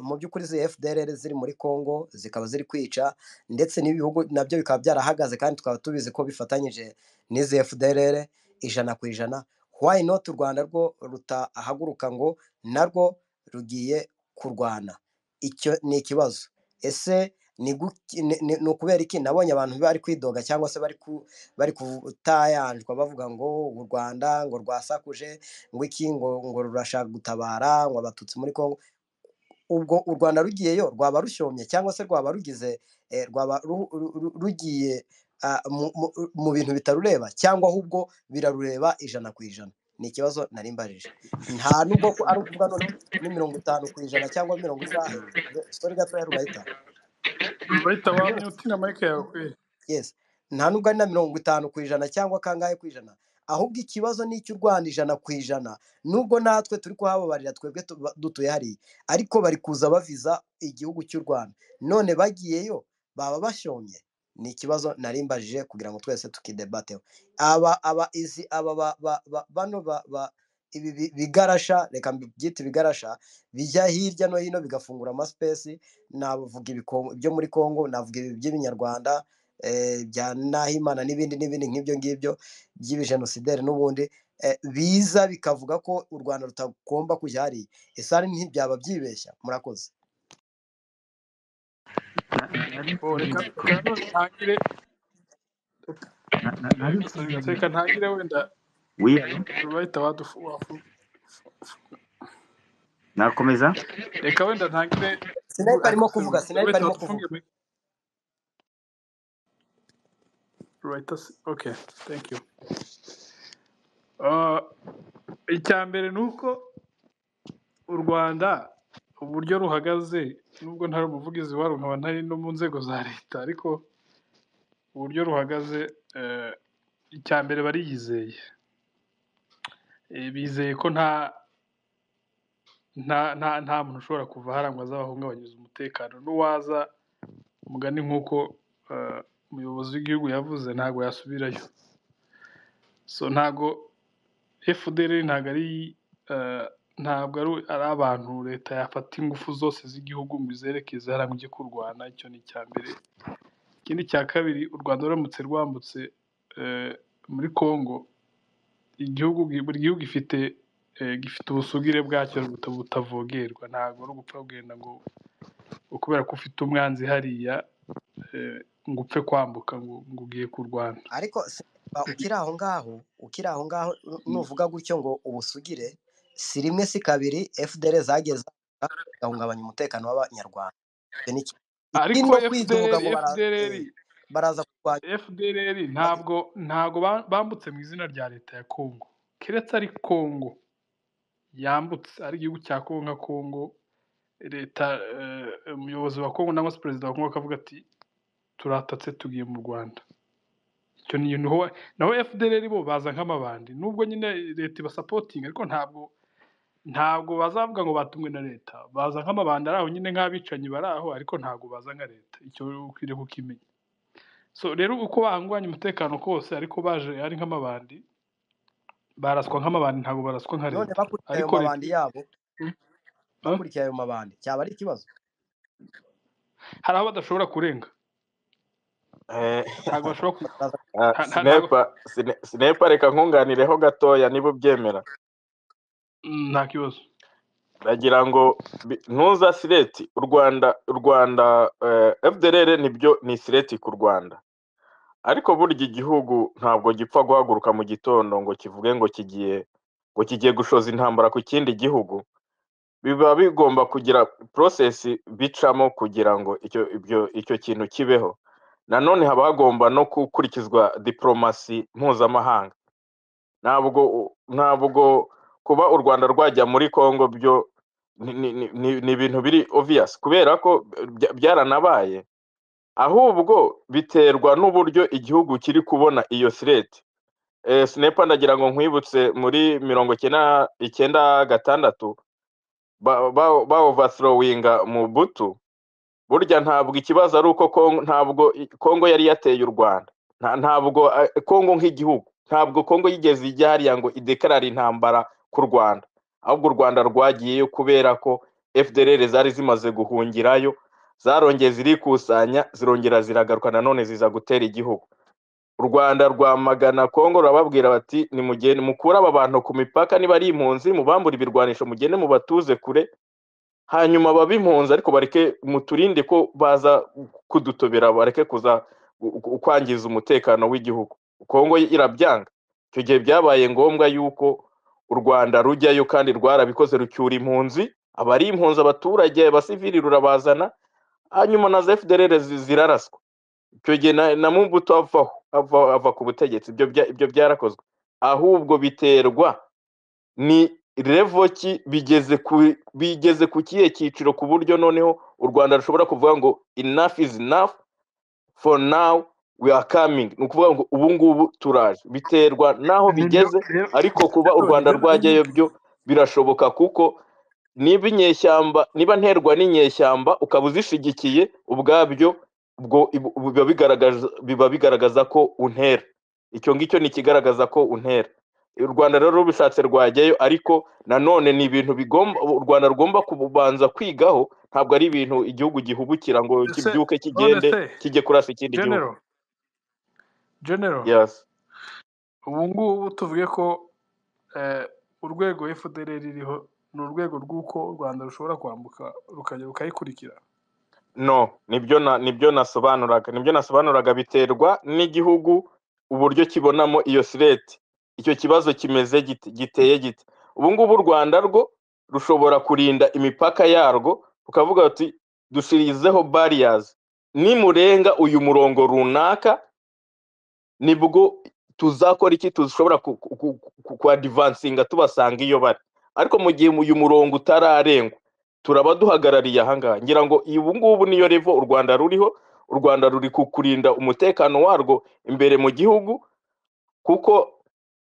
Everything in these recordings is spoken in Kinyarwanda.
Mu by'ukuri FDLR ziri muri Congo zikaba ziri kwica ndetse n'ibihugu nabyo bikaba byarahagaze kandi tukaba tubizi ko bifatanyije n'izi FDLR ijana ku ijana, why not u Rwanda rwo rutahaguruka ngo narwo rugiye kurwana, icyo ni ikibazo ese ni ukubera iki? Nabonye abantu bari kwidoga cyangwa se bari gutayanjwa bavuga ngo u Rwanda ngo rwasakuje ngo iki ngo ngo rurashaka gutabara ngo abatutsi muri Congo, ubwo u Rwanda rugiyeyo rwaba rushyomye cyangwa se rwaba rugize rwaba rugiye mu bintu bitarureba cyangwa ahubwo birarureba ijana ku ijana, ni ikibazo nari mbajije nta nubwo ari ukuvuga noneho ni mirongo itanu ku ijana cyangwa mirongo ingahe sorry gatoya rugahita Rita wamyutina mike yawe kwe. yes nta nubwo ari na mirongo itanu ku ijana cyangwa kangahe ku ijana ahubwo ikibazo ni icy'u Rwanda ijana ku ijana nubwo natwe turi kuhababarira twebwe tuba- dutuye hariya ariko bari kuza baviza igihugu cy'u Rwanda none bagiyeyo baba bashyomye ni ikibazo nari mbajije kugira ngo twese tukidebateho aba aba izi aba ba, ba, ba, bano ba, ba, ibi bi- bigarasha reka mbyite ibigarasha bijya hirya no hino bigafungura amasipesi navuga ibiko- ibyo muri Congo navuga ibi by'ibinyarwanda eh, bya Nahimana n'ibindi n'ibindi nk'ibyo ngibyo by'ibijenosideri n'ubundi eh, biza bikavuga ko u Rwanda rutagomba kujya hariya isari ntibyaba byibeshya murakoze Na- nari Oh, reka reka nsubira none ntangire na- na- nari nsubira mu reka ntangire wenda wiyalo bahita wadufu wafu. nakomeza Reka wenda ntangire sinari barimo kuvuga akaruhuko sinari bahita barimo wadufunge kuvuga mike. Right, that's- okay, thank you. Uh, icya mbere ni uko u Rwanda uburyo ruhagaze nubwo ntari umuvugizi waro nkaba ntari no mu nzego za leta ariko uburyo ruhagaze eh, icya mbere bariyizeye Eh, bizeye ko nta nta nta nta muntu ushobora kuva hariya ngo azabahungabanyiriza umutekano n'uwaza umugani nk'uko eh, umuyobozi w'igihugu yavuze ntabwo yasubirayo so ntabwo FDL ntabwo ari eh, ntabwo ari ari abantu leta yafata ingufu zose z'igihugu ngo izerekeze hariya ngo ujye kurwana icyo ni icya mbere ikindi cya kabiri u rwanda ruramutse rwambutse eh, muri congo igihugu buri gihugu gifite eh, gifite ubusugire bwacyo buta- butavogerwa ntabwo ari ugupfa kugenda ngo kubera ko ufite umwanzi hariya eh, ngo upfe kwambuka ngo ngo ugiye kurwana ariko si- ba- ukiri aho ngaho ukiri aho ngaho nu- nuvuga gutyo ngo ubusugire si rimwe si kabiri FDL zageze gahungabanya umutekano w'abanyarwanda Icyo ni kimwe. ariko ikindi no kwidoga ngo FDL bara, FDL eh, baraza kurwanya FDLR ntabwo ntabwo ba- bambutse mu izina rya leta ya Congo keretse ari Congo yambutse ari igihugu cya Congo nka Congo leta eh, umuyobozi wa Congo cyangwa se perezida wa Congo akavuga ati turatatse tugiye mu Rwanda icyo ni niho naho FDLR bo baza nk'amabandi nubwo nyine leta ibasapotinga ariko ntabwo ntabwo bazavuga ngo batumwe na leta baza nk'amabandi ari aho nyine nk'abicanyi bari aho ariko ntabwo baza nka leta icyo ukwiriye kukimenya so rero uko bahungabanya umutekano kose ariko baje ari nk'amabandi baraswa nk'amabandi ntabwo baraswa nka none leta bakurikiye ayo ariko leta mabandi yabo Huh? bakurikiye ayo mabandi cyaba ari ikibazo hari aho badashobora kurenga Eh, ntabwo bashobora ku- baraza nta- ah, nta- ntabwo sinepa sine- sinepa reka nkunganireho gatoya niba ubyemera Mm, nta kibazo ndagira ngo bi- ntuza sireti u rwanda u rwanda eh, fdrr nibyo ni sireti ku rwanda ariko burya igihugu ntabwo gipfa guhaguruka mu gitondo ngo kivuge ngo kigiye ngo kigiye gushoza intambara ku kindi gihugu biba bigomba kugira porosesi bicamo kugira ngo icyo ibyo icyo kintu kibeho nanone haba hagomba no gukurikizwa diporomasi mpuzamahanga ntabwo ntabwo kuba u Rwanda rwajya muri Congo byo ni ni- ni- ni- ni ibintu biri obvious kubera ko bya- byaranabaye ahubwo biterwa n'uburyo igihugu kiri kubona iyo threat eh, sinepa ndagira ngo nkwibutse muri mirongo icyenda icyenda gatandatu ba, ba, ba overthrowinga Mobutu burya ntabwo ikibazo ari uko Kongo, ntabwo i- Kongo yari yateye u Rwanda Nta- ntabwo eh, Kongo nk'igihugu ntabwo Kongo yigeze ijya hariya ngo idekarara intambara ku Rwanda ahubwo u Rwanda rwagiyeyo kubera ko fdr zari zimaze guhungirayo zarongeye zirikusanya zirongera ziragaruka nanone ziza gutera igihugu u rwanda rwamagana kongo rurababwira bati nimugende mukure aba bantu ku mipaka niba ari impunzi mubambure ibirwanisho mugende mubatuze kure hanyuma baba impunzi ariko bareke muturinde ko baza kudutobera bareke kuza ku- kwangiza umutekano w'igihugu kongo irabyanga icyo gihe byabaye ngombwa yuko u rwanda rujyayo kandi rwarabikoze rucyura impunzi abari impunzi abaturage abasivili rurabazana hanyuma na za fdr zi- ziraraswa icyo gihe na, na mumbuto avaho ava, ava ku butegetsi ibyo, bya- ibyo byarakozwe ahubwo biterwa ni revo ki bigeze ku bigeze ku kihe cyiciro ku buryo noneho u rwanda rushobora kuvuga ngo enough is enough for now we are coming ni ukuvuga ngo ubu ngubu turaje biterwa n'aho nibyo bigeze rero ariko kuba u rero rwanda rero rero rwajyayo byo birashoboka kuko niba inyeshyamba niba nterwa n'inyeshyamba ukaba uzishigikiye ubwabyo ubwo ibu- biba bigaragaza biba bigaragaza ko untera icyo ngicyo ni ikigaragaza ko untera u rwanda rero rubishatse rwajyayo ariko nanone ni ibintu bigomba u rwanda rugomba kubanza kwigaho ntabwo ari ibintu igihugu gihubukira ngo ese kibyuke none kigende se kijye kurasa ikindi gihugu genero genero yes ubu ngubu tuvuge ko eh, urwego fdr ririho ni urwego rw'uko u rwanda rushobora kwambuka rukajya rukayikurikira no nibyo na nibyo nasobanuraga nibyo nasobanuraga biterwa n'igihugu uburyo kibonamo iyo sireti icyo kibazo kimeze gite giteye gite ubu ngubu u rwanda rwo rushobora kurinda imipaka yarwo rukavuga ati dushirizeho barriers nimurenga uyu murongo runaka nibwo tuzakora iki tushobora ku- ku- ku- ku- kuadivansinga tubasanga iyo bari ariko mu gihe uyu murongo utararengwa turaba duhagarariye ahangaha ngira ngo ubu ngubu niyo revo u rwanda ruriho u rwanda ruri ku kurinda umutekano warwo imbere mu gihugu kuko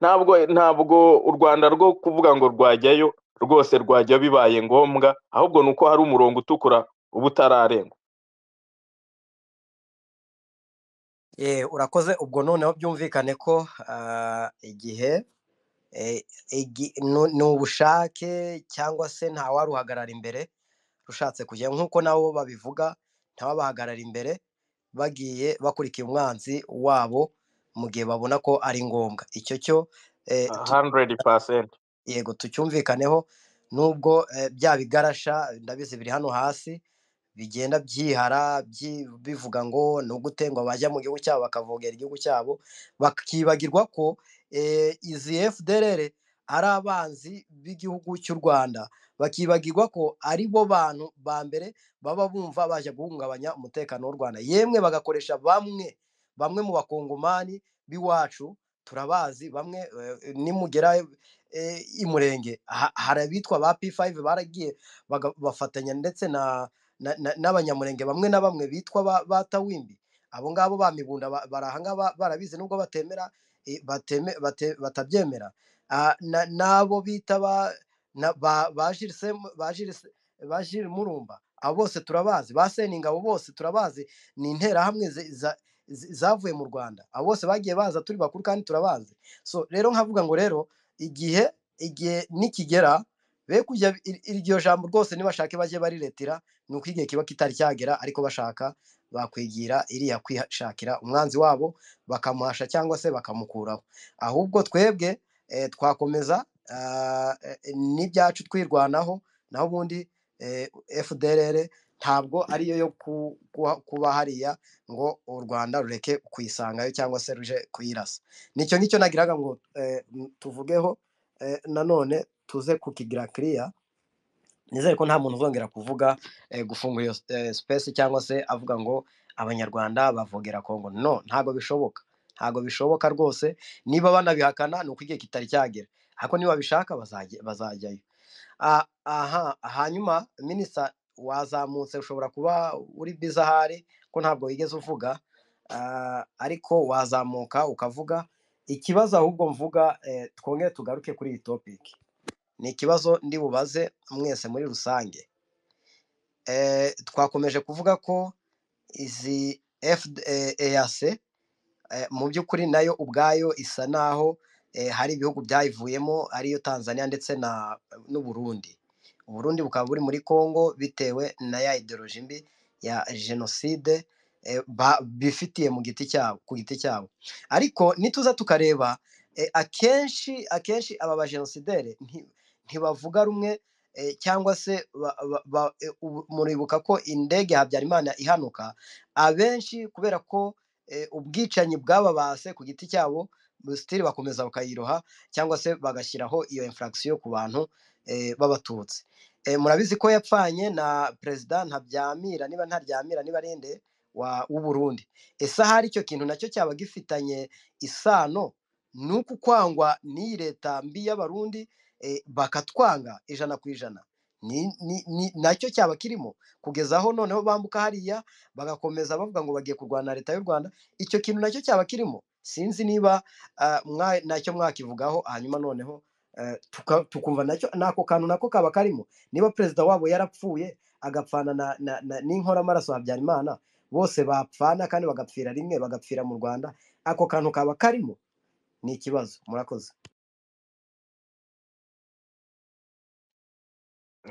ntabwo ntabwo u rwanda rwo kuvuga ngo rwajyayo rwose rwajya bibaye ngombwa ahubwo ni uko hari umurongo utukura uba utararengwa Eh, urakoze ubwo noneho byumvikane ko ah, igihe eh, igi- nu- ni ubushake cyangwa se ntawaruhagarara imbere rushatse kujya nk'uko nabo babivuga ntawabahagarara imbere bagiye bakurikiye umwanzi wabo mu gihe babona ko ari ngombwa icyo cyo eh, tu- 100% yego tucyumvikaneho nubwo eh, bya bigarasha ndabizi biri hano hasi bigenda byihara byi- bivuga ngo ni ugutengwa bajya mu gihugu cyabo bakavogera igihugu cyabo bakibagirwa ko eh, izi fdr ari abanzi b'igihugu cy'u rwanda bakibagirwa ko ari bo bantu ba mbere baba bumva baje guhungabanya umutekano w'u rwanda yemwe bagakoresha bamwe bamwe mu bakongomani b'iwacu turabazi bamwe eh, nimugera eh, i murenge ha- hari abitwa ba p5 baragiye baga- bafatanya ndetse na na- na- n'abanyamurenge bamwe na bamwe bitwa ba ba tawimbi abo ngabo bamibunda bari ahangaba barabizi nubwo batemera eh, bateme- bate- batabyemera Ah, na- n'abo bita ba na- ba- ba Jules Sem- ba Jules- ba Jules murumba abo bose turabazi ba seningabo bose turabazi ni interahamwe zi- za- zi- zavuye mu rwanda abo bose bagiye baza turi bakuru kandi turabazi so rero nkavuga ngo rero igihe igihe nikigera be kujya ir- iryo jambo rwose nibashake bajye bariretira ni uko igihe kiba kitari cyagera ariko bashaka bakwigira iriya kwishakira umwanzi wabo bakamuhasha cyangwa se bakamukuraho ahubwo twebwe eh, twakomeza ah, eh, n'ibyacu twirwanaho naho ubundi eh, fdrr ntabwo ariyo yo ku- kuba kuba hariya ngo u rwanda rureke kuyisangayo cyangwa se ruje kuyirasa nicyo ngicyo nagiraga ngo eh, m- tuvugeho eh, nanone tuze kukigira kiriya nizere ko nta muntu uzongera kuvuga eh, gufungura iyo eh, space cyangwa se avuga ngo abanyarwanda bavogera kongo no ntabwo bishoboka ntabwo bishoboka rwose niba banabihakana ni uko igihe kitari cyagera ariko niba babishaka bazajya- bazajyayo Ah, aha hanyuma minisita wazamutse ushobora kuba uri biza ahari ko ntabwo wigeze uvuga ah, ariko wazamuka ukavuga ikibazo ahubwo mvuga eh, twongere tugaruke kuri iyi topiki ni ikibazo ndi bubaze mwese muri rusange Eh, twakomeje kuvuga ko izi FAC mu by'ukuri nayo ubwayo isa naho eh, hari ibihugu byayivuyemo ariyo Tanzania ndetse na n'u Burundi uburundi bukaba buri muri congo bitewe na ya ideoloji mbi ya jenoside eh, ba- bifitiye mu giti cyabo ku giti cyabo ariko nituza tukareba eh, akenshi akenshi aba bajenosidere nti- ntibavuga rumwe eh, cyangwa se ba- ba- ba- eh, ubu- muribuka ko indege ya habyarimana ihanuka abenshi kubera ko eh, ubwicanyi bwababase ku giti cyabo sitiri bakomeza bakayiroha cyangwa se bagashyiraho iyo infraction ku bantu eh, b'abatutsi Eh, murabizi ko yapfanye na perezida ntabyamira niba ntaryamira niba arinde wa- w'uburundi ese ahari icyo kintu nacyo cyaba gifitanye isano n'uku kwangwa n'iyi leta mbi y'abarundi eh, bakatwanga ijana ku ijana Ni- ni- ni- nacyo cyaba kirimo kugeza aho noneho bambuka hariya bagakomeza bavuga ngo bagiye kurwana na leta y'u rwanda icyo kintu nacyo cyaba kirimo sinzi niba ah, mwa- nacyo mwakivugaho hanyuma noneho eh, tuka- tukumva nacyo nako kantu nako kaba karimo niba perezida wabo yarapfuye agapfana na- na- na- n'inkoramaraso habyarimana bose bapfana kandi bagapfira rimwe bagapfira mu rwanda ako kantu kaba karimo ni ikibazo murakoze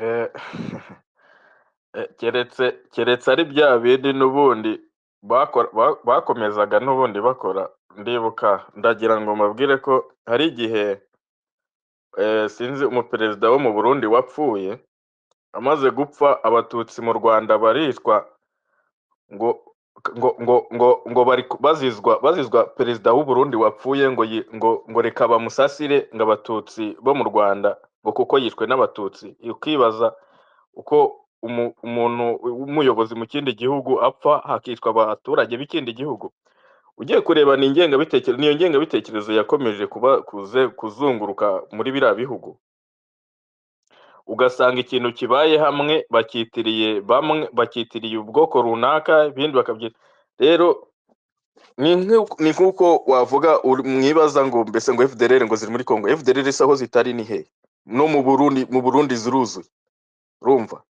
Eh, eh, keretse keretse ari bya bindi n'ubundi bakora- ba- bakomezaga n'ubundi bakora ndibuka ndagira ngo mbabwire ko hari igihe eh, sinzi umuperezida wo mu Burundi wapfuye amaze gupfa abatutsi mu Rwanda baricwa ngo ngo ngo ngo ngo bari ku- bazizwa bazizwa perezida w'u Burundi wapfuye ngo yi- ngo ngo reka bamusasire ngo abatutsi bo mu Rwanda ngo kuko yishwe n'abatutsi ukibaza uko umu- umuntu w'umuyobozi mu kindi gihugu apfa hakicwa abaturage b'ikindi gihugu ugiye kureba ni ingengabitekerezo niyo ngengabitekerezo yakomeje kuba kuze kuzunguruka muri biriya bihugu ugasanga ikintu kibaye hamwe bakitiriye bamwe bakitiriye ubwoko runaka ibindi bakabyita rero ni nk'uko ni nk'uko wavuga uri- mwibaza ngo mbese ngo FDLR ngo ziri muri Congo FDLR se aho zitari ni hehe no mu Burundi mu Burundi ziruzuye urumva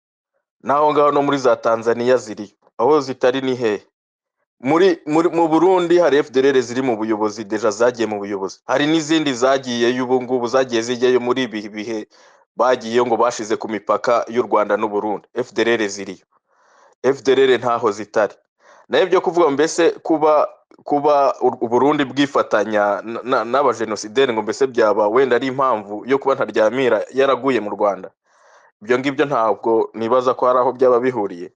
naho ngaho no muri za Tanzania ziri aho zitari ni hehe muri, muri mu Burundi hari FDLR ziri mu buyobozi deja zagiye mu buyobozi hari n'izindi zagiyeyo ubu ngubu zagiye zijyayo muri ibi bihe bagiyeyo ngo bashize ku mipaka y'u Rwanda n'u Burundi FDLR ziriyo FDLR ntaho zitari nayo byo kuvuga ngo mbese kuba kuba u Burundi bwifatanya n- n- n'abajenosideri ngo mbese byaba wenda ari impamvu yo kuba ntaryamira yaraguye mu Rwanda ibyo ngibyo ntabwo nibaza ko hari aho byaba bihuriye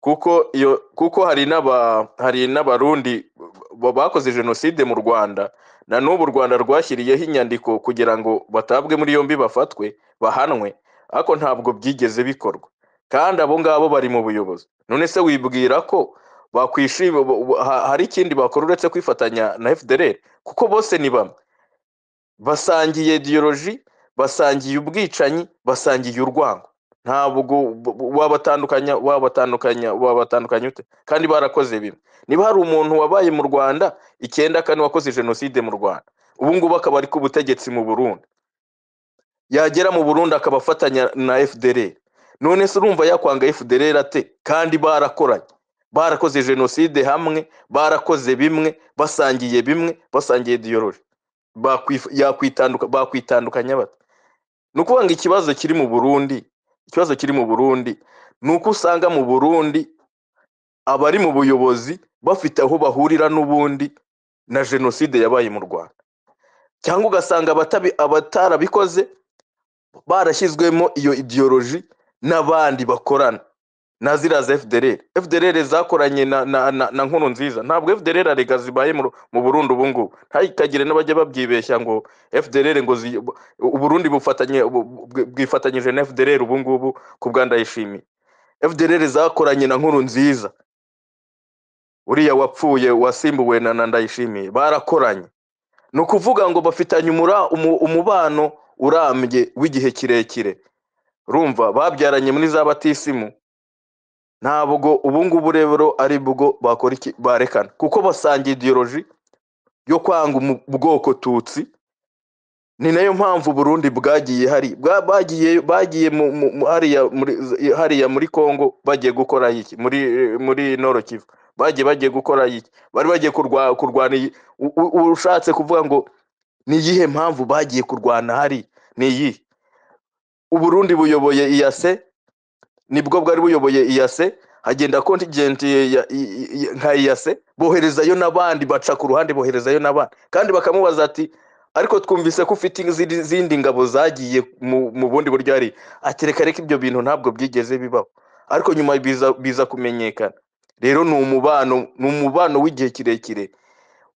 kuko iyo kuko hari n'aba hari n'abarundi ba- bakoze jenoside mu Rwanda na n'ubu u Rwanda rwashyiriyeho inyandiko kugira ngo batabwe muri yombi bafatwe bahanwe ariko ntabwo byigeze bikorwa kandi abo ngabo bari mu buyobozi none se wibwira ko bakwishima bo- bo- ha- hari ikindi bakora uretse kwifatanya na FDLR kuko bose ni bamwe basangiye ideoloji basangiye ubwicanyi basangiye urwango ntabwo bu- bu- wabatandukanya wabatandukanya wabatandukanya ute kandi barakoze bimwe niba hari umuntu wabaye mu rwanda icyenda kane wakoze jenoside mu rwanda ubu ngubu akaba ari ku butegetsi mu burundi yagera mu burundi akaba afatanya na fdr none se urumva yakwanga fdr ate kandi barakoranye barakoze jenoside hamwe barakoze bimwe basangiye bimwe basangiye ideoloji bakwifu- yakwitanduka- bakwitandukanya bate ni ukuvuga ngo ikibazo kiri mu burundi ikibazo kiri mu burundi ni uko usanga mu burundi abari mu buyobozi bafite aho bahurira n'ubundi na jenoside yabaye mu rwanda cyangwa ugasanga abatabi- abatarabikoze barashyizwemo iyo idiyoloji n'abandi bakorana na ziriya za fdr fdr zakoranye na, na, na, na nkuru nziza ntabwo fdr arega zibaye mu, Ru- mu burundi ubu ngubu ntakagire n'abajya babyibeshya ngo fdr ngo zi, u- uburundi bufatanye bu- bu- bwifatanyije na fdr ubu ngubu ku bwa ndayishimiye fdr zakoranye na nkuru nziza uriya wapfuye wasimbuwe na, na ndayishimiye barakoranye ni ukuvuga ngo bafitanye umura, umu, umubano urambye w'igihe kirekire rumva babyaranye muri za batisimu ntabwo ubu ngubu rero ari bwo bakora iki barekana kuko basangiye ideoloji yo kwanga umu- ubwoko tutsi ni nayo mpamvu Burundi bwagiye hari bwa- bagiye bagiye mu, mu, mu- hariya muri hariya muri Kongo bagiye gukora iki muri muri Nord Kivu bagiye bagiye gukora iki bari bagiye kurwa kurwana iyi- u- u- ushatse kuvuga ngo ni iyihe mpamvu bagiye kurwana hari ni iyihe uburundi buyoboye iyase nibwo bwari buyoboye iyase hagenda kontingenti ya- i- i- i- nka iyase boherezayo n'abandi baca ku ruhande boherezayo n'abandi kandi bakamubaza ati ariko twumvise ko ufite izindi izindi ngabo zagiye mu mu bundi buryo hari akereka reka ibyo bintu ntabwo byigeze bibaho ariko nyuma biza biza kumenyekana rero ni umubano ni umubano w'igihe kirekire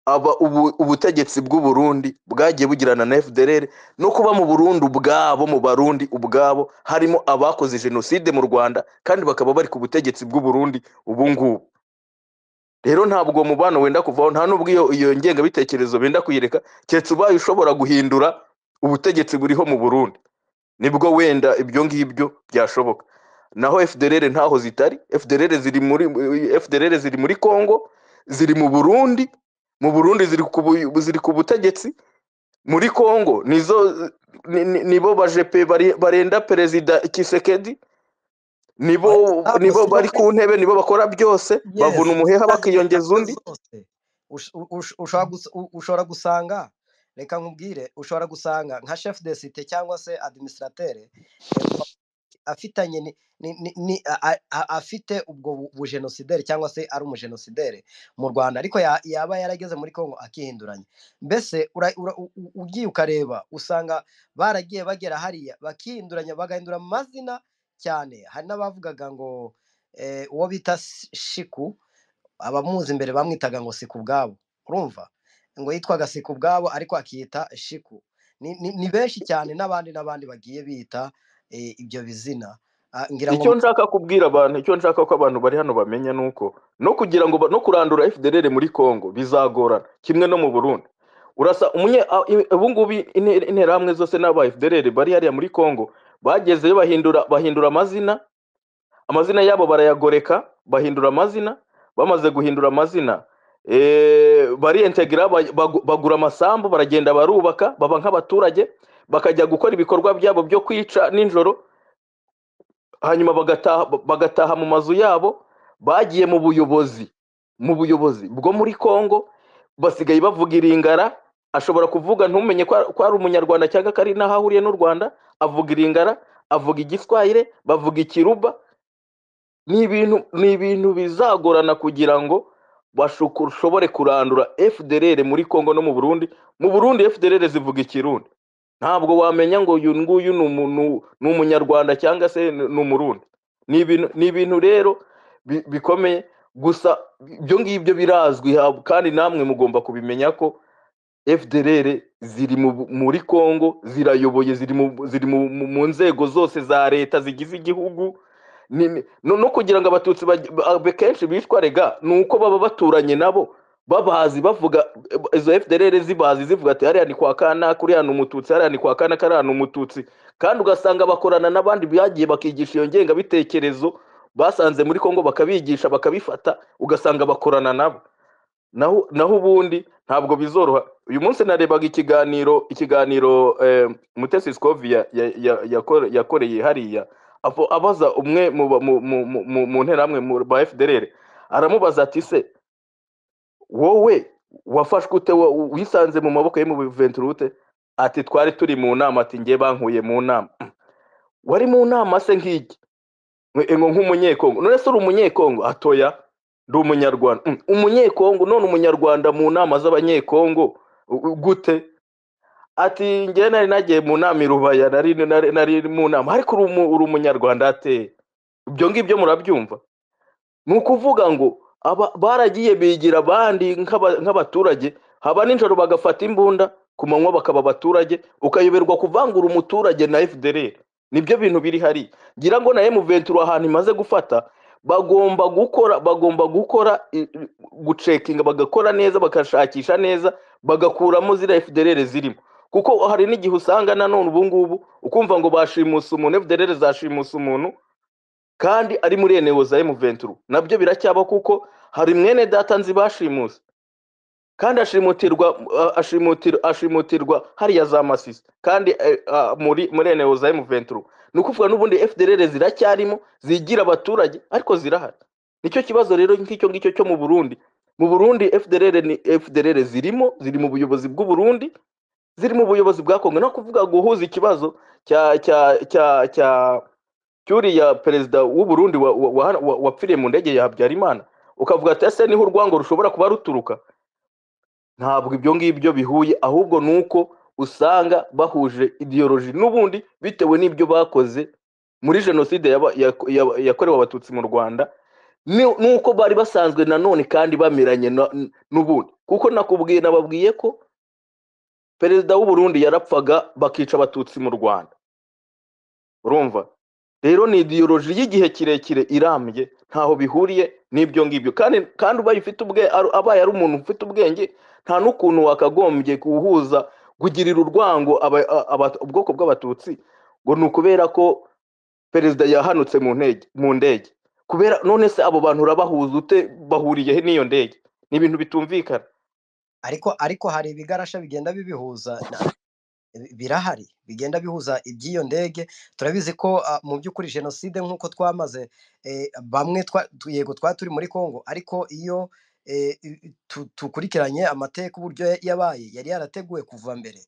aba ubu- ubutegetsi bw'u Burundi bwagiye bugirana na FDLR no kuba mu Burundi ubwabo mu Barundi ubwabo harimo abakoze jenoside mu Rwanda kandi bakaba bari ku butegetsi bw'u Burundi ubu ngubu rero ntabwo uwo mubano wenda kuvaho nta n'ubwo iyo iyo ngengabitekerezo benda kuyireka keretse ubaye ushobora guhindura ubutegetsi buriho mu Burundi nibwo wenda ibyo ngibyo byashoboka naho FDLR ntaho zitari FDLR ziri muri FDLR ziri muri Congo ziri mu Burundi mu Burundi ziri ku bu- ziri ku butegetsi muri Congo nizo ni- ni- nibo bajepe bari- barenda perezida Kisekedi nibo ariko ntabwo nibo si no bari kuri ku ntebe nibo bakora byose yes bavuna umuheha izo bakiyongeza ngabo undi zose ush- u- ush- ushobora gus- u- ushobora gusanga reka nkubwire ushobora gusanga nka chef de site cyangwa se administrateur eh, afitanye ni, ni, ni, ni, a, a, a- afite ubwo bu- bujenosideri cyangwa se ari umujenosideri mu rwanda ariko ya- yaba yarageze muri congo akihinduranya mbese ura- ura- u- u- ugiye ukareba usanga baragiye bagera hariya bakihinduranya bagahindura amazina cyane hari n'abavugaga ngo eh, uwo bita Si- shiku abamuzi imbere bamwitaga ngo siku ubwabo urumva ngo yitwaga siku ubwabo ariko akiyita shiku ni, ni, ni benshi cyane n'abandi n'abandi bagiye bita eh, ibyo bizina Ah, ngira ngo icyo nshaka kubwira abantu icyo nshaka ko abantu bari hano bamenya ni uko no kugira ngo ba- no kurandura FDLR muri Congo bizagorana kimwe no mu Burundi urasa umunye a- i- ubu ngubu inte- interahamwe zose n'aba FDLR bari hariya muri Congo bagezeyo bahindura bahindura amazina amazina yabo barayagoreka bahindura amazina bamaze guhindura amazina eh, bariyentegira ba- bagu- bagura amasambu baragenda barubaka baba nk'abaturage bakajya gukora ibikorwa byabo byo kwica nijoro hanyuma bagataha bagataha mu mazu yabo bagiye mu buyobozi mu buyobozi bwo muri Congo basigaye bavuga iringara ashobora kuvuga ntumenye ko ari ko ari umunyarwanda cyangwa ko ari n'aho ahuriye n'u Rwanda avuga iringara avuga igiswahire bavuga ikiruba ni ibintu ni ibintu bizagorana kugira ngo bashuku- ushobore kurandura FDLR muri Congo no mu Burundi mu Burundi FDLR zivuga ikirundi ntabwo wamenya ngo uyu nguyu ni umuntu- ni umunyarwanda cyangwa se ni ni umurundi ni ibintu ni ibintu rero bi- bikomeye gusa ibyo ngibyo birazwi ha- kandi namwe mugomba kubimenya ko FDLR ziri mu, muri Congo zirayoboye ziri mu, ziri mu, mu, mu nzego zose za leta zigize igihugu ni, ni- no, no kugira ngo abatutsi baj- ba- ba- kenshi bicwa rega ni uko baba baturanye nabo babazi bavuga eh, izo FDLR zibazi zivuga ati hariya ni kwa kana kuriya ni umututsi hariya ni kwa kana kariya ni umututsi kandi ugasanga bakorana n'abandi byagiye bakigisha iyo ngengabitekerezo basanze muri Congo bakabigisha bakabifata ugasanga bakorana nabo naho naho ubundi ntabwo bizoroha uyu munsi narebaga ikiganiro ikiganiro eh, mutesi scovi ya- ya- ya- yakore- yakoreye hariya apo abaza umwe mu ba- mu- mu- mu- mu- mu nterahamwe mu- ba fdr aramubaza ati se wowe wafashwe ute wo- wisanze mu maboko ye mu biventure ute ati twari turi mu nama ati njye bankuye mu nama wari mu nama se nk'iki Nk- ngo nk'umunyekongo none se uri umunyekongo atoya ndi umunyarwanda Mm, umunyekongo none umunyarwanda mu nama z'abanyekongo u- u- gute ati njye nari nagiye mu nama i rubaya nari nari nari mu nama ariko uri umu- uri umunyarwanda ateye ibyo ngibyo murabyumva ni ukuvuga ngo aba baragiye bigira abandi nk'aba- nk'abaturage haba nijoro bagafata imbunda ku manywa bakaba abaturage ukayoberwa kuvangura umuturage na fdr nibyo bintu biri hari ngira ngo na emuventura ahantu imaze gufata bagomba gukora bagomba gukora i- i- gucekinga bagakora neza bagashakisha neza bagakuramo ziriya fdr zirimo kuko hari n'igihe usanga nanone ubu ngubu ukumva ngo bashimusa umuntu fdr zashimusa umuntu kandi ari muri eneo za M23 nabyo biracyaba kuko hari mwene data nzi bashimuse kandi ashimutirwa a- ashimutir, ashimutirwa hariya za masisi kandi eh, ah, muri muri eneo za M23 ni ukuvuga n'ubundi FDLR ziracyarimo zigira abaturage ariko zirahari nicyo kibazo rero nk'icyo ngicyo cyo mu Burundi mu Burundi FDLR ni FDLR zirimo ziri mu buyobozi bw'u Burundi ziri mu buyobozi bwa kongo no kuvuga guhuza ikibazo cya cya cya cya cyuriya perezida w'uburundi wa- wa- wa- wa- wapfiriye mu ndege ya habyarimana ukavuga ati ese niho urwango rushobora kuba ruturuka ntabwo ibyo ngibyo bihuye ahubwo ni uko usanga bahuje idiyoroji n'ubundi bitewe n'ibyo bakoze muri jenoside yaba- yako- yaba- yakorewe abatutsi mu rwanda ni- nuko bari basanzwe nanone kandi bamiranye na- n'ubundi kuko nakubwiye nababwiye ko perezida w'uburundi yarapfaga bakica abatutsi mu rwanda urumva rero ni idiyoroji y'igihe kirekire irambye ntaho bihuriye n'ibyo ngibyo kandi kandi ubaye ufite ubwe ari- abaye ari umuntu ufite ubwenge nta n'ukuntu wakagombye guhuza kugirira urwango aba- a- aba- ubwoko bw'abatutsi ngo ni ukubera ko perezida yahanutse mu ntege mu ndege kubera none se abo bantu urabahuza ute bahuriye he n'iyo ndege ni ibintu bitumvikana ariko ariko hari ibigarasha bigenda bibihuza na- birahari bigenda bihuza iby'iyo ndege turabizi ko ah, mu by'ukuri jenoside nk'uko twamaze eh, bamwe twa- tu- yego twari turi muri congo ariko iyo eh, i- tu- dukurikiranye amateka uburyo ya- yabaye yari yarateguwe kuva mbere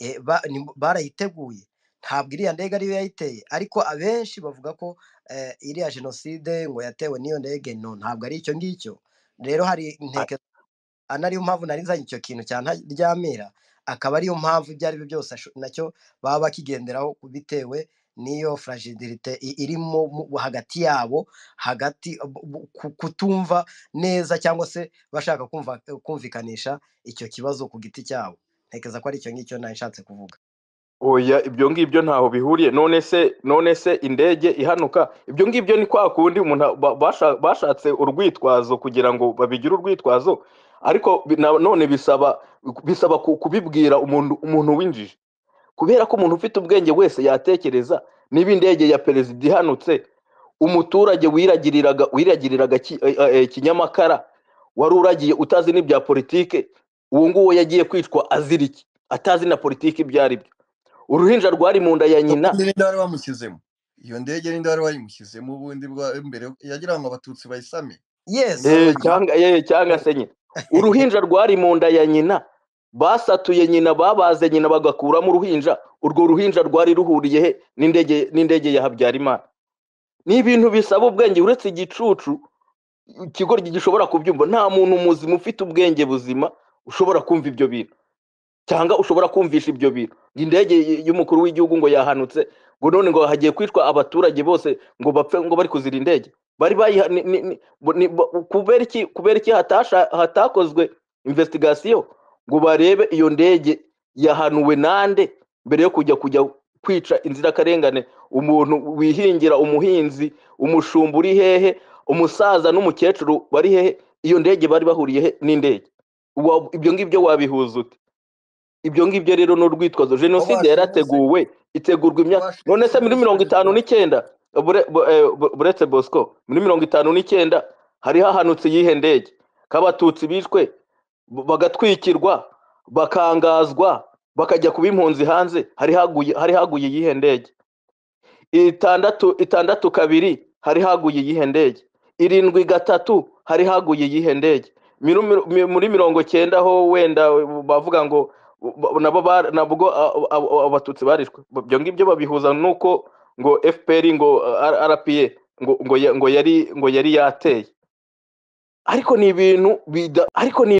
Eh, ba- ni- barayiteguye ntabwo iriya ndege ariyo yayiteye ariko abenshi bavuga ko eh, iriya jenoside ngo yatewe n'iyo ndege no ntabwo ari icyo ngicyo rero hari inteke ana ariyo mpamvu nari nzanye icyo kintu cya ntaryamira akaba ariyo mpamvu ibyo ari byo byose asho- nacyo baba bakigenderaho bitewe n'iyo fragilité i- irimo mu- hagati yabo hagati bu- bu- ku- kutumva neza cyangwa se bashaka kumva kumvikanisha icyo kibazo ku giti cyabo ntekereza ko ari icyo ngicyo nari nshatse kuvuga oya ibyo ngibyo ntaho bihuriye none se none se indege ihanuka ibyo ngibyo ni kwa kundi umuntu a- ba- basha- bashatse urwitwazo kugira ngo babigire urwitwazo ariko bi- na- none bisaba bisaba ku- kubibwira umuntu umuntu w'injiji kubera ko umuntu ufite ubwenge wese yatekereza niba indege ya perezida ihanutse umuturage wiragiriraga wiragiriraga ki- eh, eh, kinyamakara wari uragiye utazi n'ibya politike uwo nguwo yagiye kwicwa azira iki atazi na politiki ibyo ari byo uruhinja rwari mu nda ya nyina ubundi n'inde wari wamushyizemo iyo ndege n'inde wari wayimushyizemo ubundi bwa mbere yagira ngo abatutsi bayisame yes n'abo Eh, bayigize cyangwa eh, cyangwa se nyina uruhinja rwari mu nda ya nyina basatuye nyina babaze nyina bagakuramo uruhinja urwo ruhinja rwari ruhuriye he n'indege n'indege ya habyarimana ni ibintu bisaba ubwenge uretse igicucu ikigo gishobora kubyumva nta muntu muzima ufite ubwenge buzima ushobora kumva ibyo bintu cyangwa ushobora kumvisha ibyo bintu indege y- y'umukuru w'igihugu ngo yahanutse ngo none ngo hagiye kwicwa abaturage bose ngo bapfe ngo bari kuzira indege bari bayiha ni- ni- ni- bo- ni- bo- kubera iki kubera iki hatasha hatakozwe investigation ngo barebe iyo ndege yahanuwe nande mbere yo kujya kujya kwica inzirakarengane umuntu wihingira umuhinzi umushumba uri hehe umusaza n'umukecuru bari hehe iyo ndege bari bahuriye he n'indege Wa- ibyo ngibyo wabihuza ute ibyo ngibyo rero ni urwitwazo aho jenoside bashimuze yarateguwe itegurwa imyaka bash- none se muri bashimuze mirongo perezida itanu n'icyenda bure- bu- eh, bu- buretse bosco muri mirongo itanu n'icyenda hari hahanutse iyihe ndege ko abatutsi bishwe b- bagatwikirwa bakangazwa bakajya kuba impunzi hanze hari haguye hari haguye iyihe ndege itandatu itandatu kabiri hari haguye iyihe ndege irindwi gatatu hari haguye iyihe ndege Miru- miru- mi- muri mirongo cyenda ho wenda bavuga ngo ba- nabo ba- nabwo a- a- a- abatutsi barishwe ibyo ngibyo babihuza n'uko ngo fpr ngo uh, rpa ngo ngo ya- ngo yari ngo yari yateye ariko ni ibintu bida ariko ni